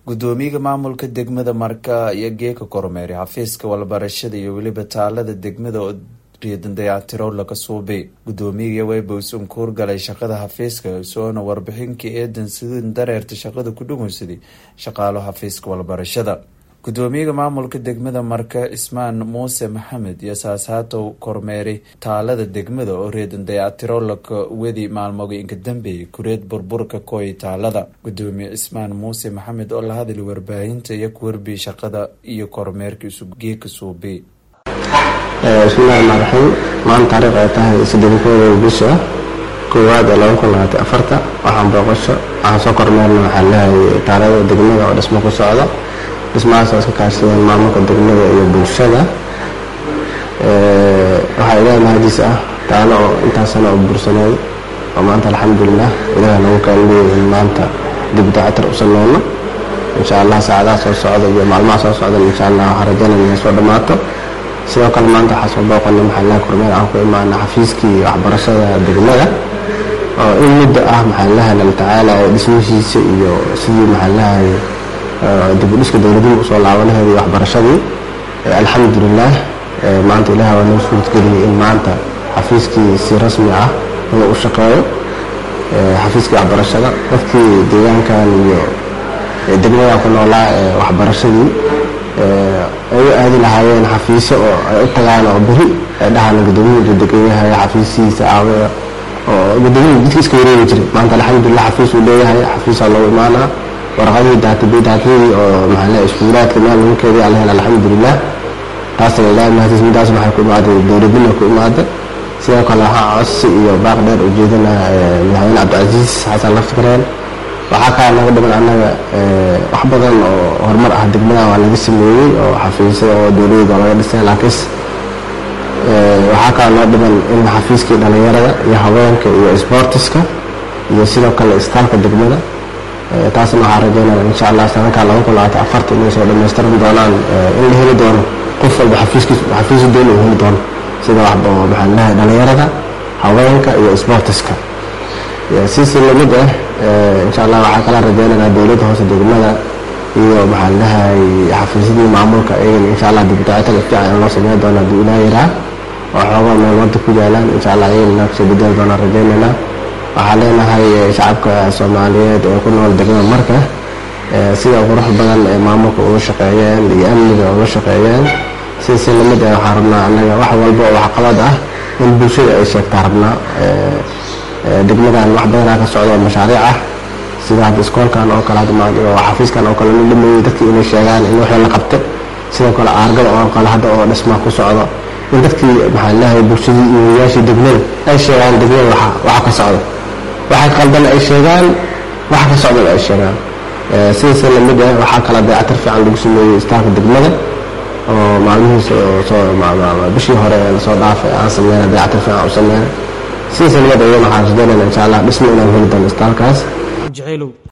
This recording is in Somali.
gudoomiyaha maamulka degmada marka iyo geeka kormeeri xafiiska walbarashada iyo weliba taalada degmada oo riidan dayactiro laga suubay gudoomiyaga webos unkuur galay shaqada xafiiska soona warbixinkai eedan sidin dareerta shaqada ku dhugeysaday shaqaalo xafiiska walbarashada gudoomiyaha maamulka degmada marka ismaan muuse maxamed iyo saashaatow kormeeri taalada degmada oo reedan dayactiro laka wedi maalmooyinka dambeeyay kureed burburka kooy taalada gudoomiye ismaan muuse maxamed oo la hadlay warbaahinta iyo kuwarbi shaqada iyo kormeerka isugeeka suubay bismillahi raxmaan raxiim maanta taariikh ay tahay saddenkooda bisha koowaad ee laba kun labaatan afarta waxaan booqasho waxaan soo kormeerna waxaan leehay taalada degmada oo dhismo ku socda dhismahaas oo iska kaashadeen maamulka degmada iyo bulshada waxaa ilaahay mahadiis ah taalo oo intaas sana oo bursaneed oo maanta alxamdulilah ilaah nagu kaalmeeyey in maanta dib daacatir u sameyno insha allah saacadaha soo socda iyo maalmaha soo socdan insha allah waxaan rajaynaya inay soo dhammaato sidoo kale maanta waxaa soo booqanay maxaa laha kormeer aan ku imaana xafiiskii waxbarashada degmada oo in muddo ah maxaa laha lala tacaalayo dhismihiisa iyo sidii maxaa lahay dib u dhiska dowladnima usoo laabanaheeda iyo waxbarashadii alxamdulilah maanta ilaah waa noo suuradgeliyey in maanta xafiiskii si rasmi ah inuu u shaqeeyo xafiiskii waxbarashada dadkii deegaankan iyo degmadan ku noolaa waxbarashadii ay u aadi lahaayeen xafiiso oo ay u tagaan oo beri ay dhahaan gudoomiya degan yahay xafiisihiisa aawe oo gudoomiya jidka iska wareegi jiray maanta alxamdulilah xafiis uu leeyahay xafiisaa loogu imaanaa warqadihii daatadii oo maxaale iskuulaadka meel lagu keediya alla hela alxamdulilah taasna ilaahay mahadiis midaas waxay ku imaaday dowladnima ku imaada sidoo kale waxaa codsi iyo baaq dheer ujeedana madaxweyne cabdicasiis xasan laftikareen waxaa kaa naga dhiman annaga wax badan oo horumar ah degmadan waa laga sameeyey oo xafiisyada oo dowladda laga dhisay laakiinse waxaa kaa noo dhiman in xafiiskii dhalinyarada iyo haweenka iyo sboortiska iyo sidoo kale istaalka degmada taasna waxaa rajeynaya insha allah sanadkaa laba kun labaatan afarta inay soo dhamaystiran doonaan in la heli doono qof walba xafiisi doon uu heli doono sida maxaa lahay dhalinyarada haweenka iyo sboortiska siisi lamid ah insha allah waxaa kala rajeynaynaa dowladda hoose degmada iyo maxaa lahay xafiisyadii maamulka iyagana insha allah dibdaacitada fiican in loo sameyn doono haddii ilaa yaraa oo xoogaa meel wada ku yaalaan insha allah iyagana kasoo bedeli doonaan rajeynaynaa waxaa leenahay shacabka soomaaliyeed ee ku nool degmada marka sida qurux badan ee maamulka uga shaqeeyeen iyo amniga uga shaqeeyeen siisi lamid ah waxaan rabnaa annaga wax walba oo waxqabad ah in bulshada ay sheegtaa rabnaa degmadan wax badanaa ka socda oo mashaariic ah sida hadda iskoolkan oo kale xafiiskan oo kale la dhameeyey dadkii inay sheegaan in wixii la qabta sidoo kale aargada oo kale hadda oo dhismaa ku socdo in dadkii maxaa leeyahay bulshadii iyo wariyaashii degmada ay sheegaan degmada waxa ka socda waxa qaldan ay sheegaan waxa ka socdan ay sheegaan sidaas lamid ah waxaa kala dayactir fiican lagu sameeyey istaalka degmada oo maalmihiisa bishii hore lasoo dhaafay aan sameyna dayactir fiican u sameyna sidaas lamid ayana waxaan rajeynayna insha allah dhismo inaan heli doono istaalkaas